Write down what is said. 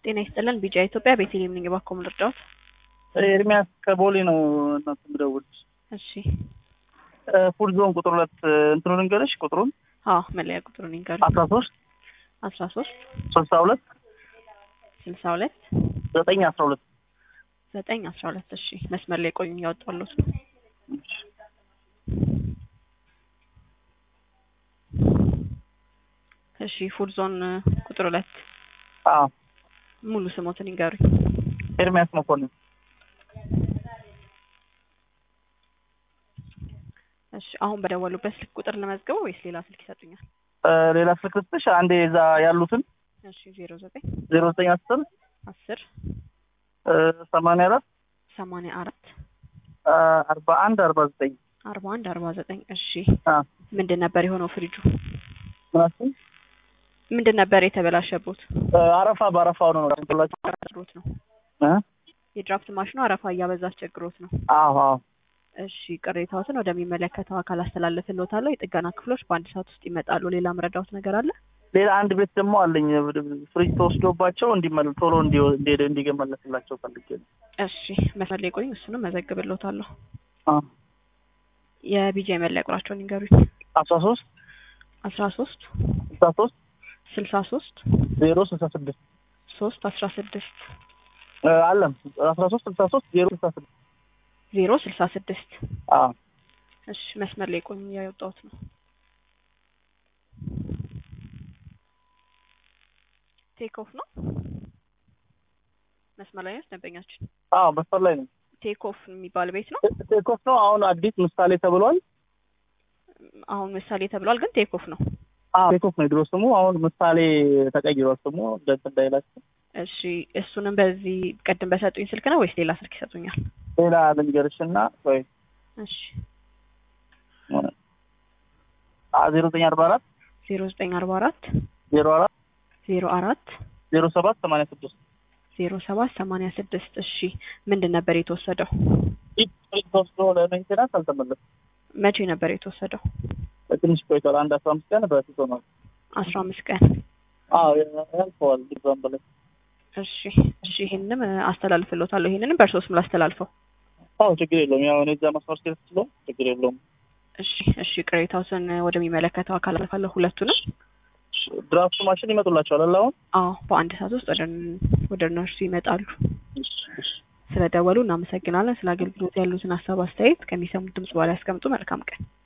ጤና ይስጥልን ቢጫ ኢትዮጵያ ቤተልሔም ነኝ። እባክዎ ምን ልርዳዎት? ኤርሚያስ ከቦሌ ነው እናት የምደውልልሽ። እሺ ፉድ ዞን ቁጥር ሁለት እንትኑ ልንገርሽ ቁጥሩን አዎ መለያ ቁጥሩን ይንገሩ። አስራ ሶስት አስራ ሶስት ስልሳ ሁለት ስልሳ ሁለት ዘጠኝ አስራ ሁለት ዘጠኝ አስራ ሁለት እሺ መስመር ላይ ቆዩ እያወጣሁልዎት ነው። እሺ ፉድ ዞን ቁጥር ሁለት አዎ ሙሉ ስሞትን ይንገሩኝ። ኤርሚያስ መኮንን እሺ አሁን በደወሉበት ስልክ ቁጥር ለመዝገበው ወይስ ሌላ ስልክ ይሰጡኛል? እ ሌላ ስልክ ልስጥሽ አንዴ እዛ ያሉትን እሺ ዜሮ ዘጠኝ ዜሮ ዘጠኝ አስር አስር እ ሰማንያ አራት ሰማንያ አራት እ አርባ አንድ አርባ ዘጠኝ አርባ አንድ አርባ ዘጠኝ እሺ አ ምንድን ነበር የሆነው ፍሪጁ? ምናምን ምንድን ነበር የተበላሸቦት? እ አረፋ በአረፋ ሆኖ ነው ላችሁ አስቸግሮት ነው። እ የድራፍት ማሽኑ አረፋ እያበዛ አስቸግሮት ነው። አዎ አዎ እሺ ቅሬታዎትን ወደሚመለከተው አካል አስተላልፍልዎታለሁ። የጥገና ክፍሎች በአንድ ሰዓት ውስጥ ይመጣሉ። ሌላ መረዳዎት ነገር አለ? ሌላ አንድ ቤት ደግሞ አለኝ ፍሪጅ ተወስዶባቸው እንዲመለ ቶሎ እንዲ- እንዲ- እንዲመለስላቸው ፈልጌ ነው። እሺ መስመር ላይ ቆዩኝ፣ እሱንም መዘግብልዎታለሁ። አ የቢጃ የመለያ ቁጥራቸውን ይንገሩኝ። አስራ ሶስት አስራ ሶስት ስልሳ ሶስት ስልሳ ሶስት ዜሮ ስልሳ ስድስት ሶስት አስራ ስድስት እ አለም አስራ ሶስት ስልሳ ሶስት ዜሮ ስልሳ ስድስት ዜሮ ስልሳ ስድስት አዎ እሺ መስመር ላይ ቆዩኝ፣ እያወጣሁት ነው። ቴክ ኦፍ ነው መስመር ላይ ነው ደንበኛችን። አዎ መስፈር ላይ ነው። ቴክ ኦፍ የሚባል ቤት ነው። ቴኮፍ ነው አሁን አዲስ ምሳሌ ተብሏል። አሁን ምሳሌ ተብሏል፣ ግን ቴክ ኦፍ ነው። አዎ ቴኮፍ ነው የድሮ ስሙ። አሁን ምሳሌ ተቀይሯል ስሙ እንደት እንዳይላችሁ። እሺ እሱንም በዚህ ቅድም በሰጡኝ ስልክ ነው ወይስ ሌላ ስልክ ይሰጡኛል? ሌላ ልንገርሽ እና ወይ እሺ ዜሮ ዘጠኝ አርባ አራት ዜሮ ዘጠኝ አርባ አራት ዜሮ አራት ዜሮ አራት ዜሮ ሰባት ሰማንያ ስድስት ዜሮ ሰባት ሰማንያ ስድስት እሺ ምንድን ነበር የተወሰደው? ፍሪጅ ተወስዶ ለሜንቴናንስ አልተመለሰም። መቼ ነበር የተወሰደው? ትንሽ ቆይቷል። አንድ አስራ አምስት ቀን በፊት ሆኗል። አስራ አምስት ቀን አዎ ያልፈዋል። ዛም በላይ እሺ እሺ ይሄንንም አስተላልፍልዎታለሁ። ይሄንንም በእርሶ ስም ላስተላልፈው። አዎ ችግር የለውም። ያው እኔ እዛ መስመር ስለ ስለ ችግር የለውም። እሺ እሺ ቅሬታዎትን ወደሚመለከተው አካል አልፋለሁ ሁለቱንም። ድራፍቱ ማሽን ይመጡላቸዋል አለ አሁን አዎ በአንድ ሰዓት ውስጥ ወደ ወደ እነርሱ ይመጣሉ። እሺ፣ እሺ። ስለደወሉ እናመሰግናለን። ስለ አገልግሎት ያሉትን ሀሳብ አስተያየት ከሚሰሙት ድምጽ በኋላ ያስቀምጡ። መልካም ቀን።